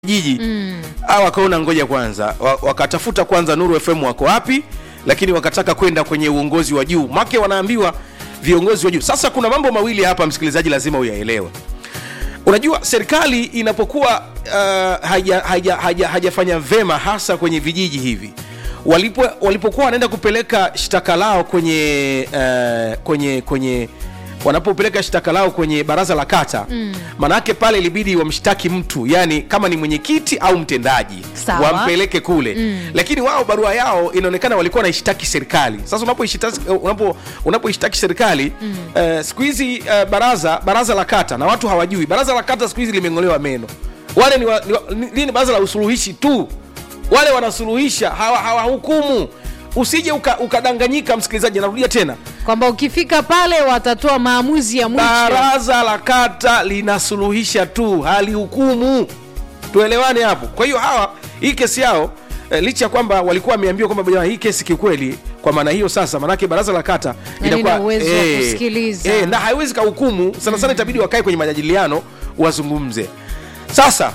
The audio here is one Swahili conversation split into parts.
jiji mm. au wakaona ngoja kwanza wa- wakatafuta kwanza Nuru FM wako wapi, lakini wakataka kwenda kwenye uongozi wa juu, make wanaambiwa viongozi wa juu. Sasa kuna mambo mawili hapa, msikilizaji, lazima uyaelewe. Unajua, serikali inapokuwa uh, haja, haja, haja, hajafanya vema hasa kwenye vijiji hivi walipo walipokuwa wanaenda kupeleka shtaka lao kwenye uh, kwenye kwenye wanapopeleka shtaka lao kwenye baraza la kata mm. maanake pale ilibidi wamshtaki mtu yani kama ni mwenyekiti au mtendaji Sawa. wampeleke kule mm. lakini wao barua yao inaonekana walikuwa wanaishtaki serikali sasa unapoishtaki unapo, unapoishtaki serikali mm. uh, siku hizi uh, baraza baraza la kata na watu hawajui baraza la kata siku hizi limeng'olewa meno wale ni, wa, ni, wa, ni, ni, ni baraza la usuluhishi tu wale wanasuluhisha hawa- hawahukumu usije uka- ukadanganyika msikilizaji narudia tena kwamba ukifika pale watatoa maamuzi ya mwisho baraza la kata linasuluhisha tu halihukumu tuelewane hapo kwa hiyo hawa hii kesi yao eh, licha ya kwamba walikuwa wameambiwa kwamba bwana, hii kesi kiukweli kwa maana hiyo sasa maanake baraza la kata Na lina uwezo wa kusikiliza. eh, na haiwezi kahukumu sana sana itabidi wakae kwenye majadiliano wazungumze sasa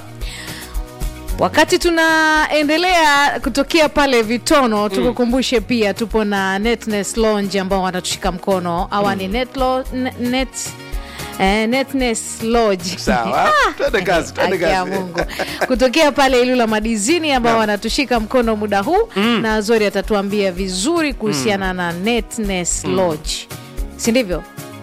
wakati tunaendelea kutokea pale vitono tukukumbushe pia tupo na netness lounge ambao wanatushika mkono awa ni net, lo, net, net, eh, netness lodge Sawa. Twende kazi, twende Haki ya kazi. Mungu. kutokea pale ilula madizini ambao wanatushika mkono muda huu na zori atatuambia vizuri kuhusiana na netness lodge si ndivyo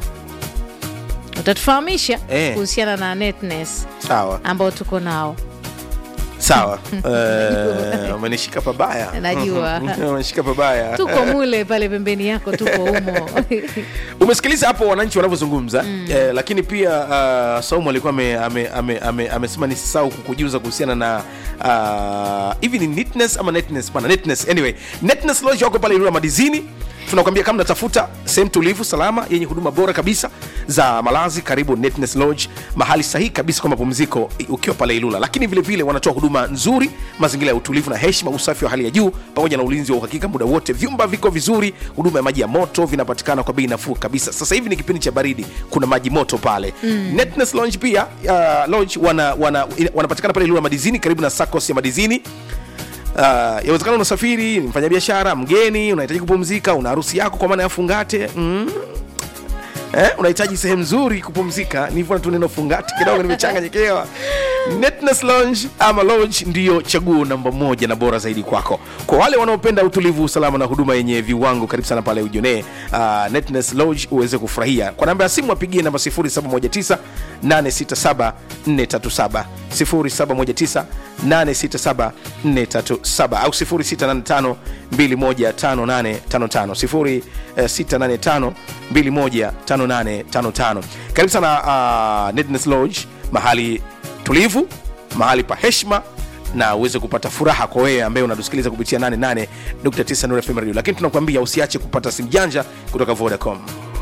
utatufahamisha Eh. kuhusiana na netness sawa ambao tuko nao sawa Eh, umenishika pabaya Najua. umenishika pabaya tuko mule pale pembeni yako tuko humo umesikiliza hapo wananchi wanavyozungumza mm. eh, lakini pia uh, saumu alikuwa amesema ame, ame, ame, amesema nisisahau kukujuza kuhusiana na ah, hivi ni neatness ama netness pana netness anyway netness lodge wako pale Ilula madizini tunakwambia kama natafuta sehemu tulivu salama yenye huduma bora kabisa za malazi karibu netness lodge mahali sahihi kabisa kwa mapumziko i- ukiwa pale ilula lakini vile vile wanatoa huduma nzuri mazingira ya utulivu na heshima usafi wa hali ya juu pamoja na ulinzi wa uhakika muda wote vyumba viko vizuri huduma ya maji ya moto vinapatikana kwa bei nafuu kabisa sasa hivi ni kipindi cha baridi kuna maji moto pale mm. netness lounge pia uh, lounge wana, wana, ina- wanapatikana pale ilula madizini karibu na sacos ya madizini Uh, yawezekana unasafiri ni mfanyabiashara mgeni unahitaji kupumzika una harusi yako kwa maana ya fungate mm. eh, unahitaji sehemu nzuri kupumzika nivyo tu neno fungati kidogo nimechanganyikiwa netness lounge ama lodge ndiyo chaguo namba moja na bora zaidi kwako kwa wale wanaopenda utulivu usalama na huduma yenye viwango karibu sana pale ujonee uh, netness lodge uweze kufurahia kwa namba ya simu apigie namba 0719 867 437 0719 867 437 au 0685 215855 0685 215855 karibu sana uh, netness lodge mahali tulivu mahali pa heshima na uweze kupata furaha kwa wewe ambaye unatusikiliza kupitia 88.9 Nuru FM radio lakini tunakuambia usiache kupata simu janja kutoka vodacom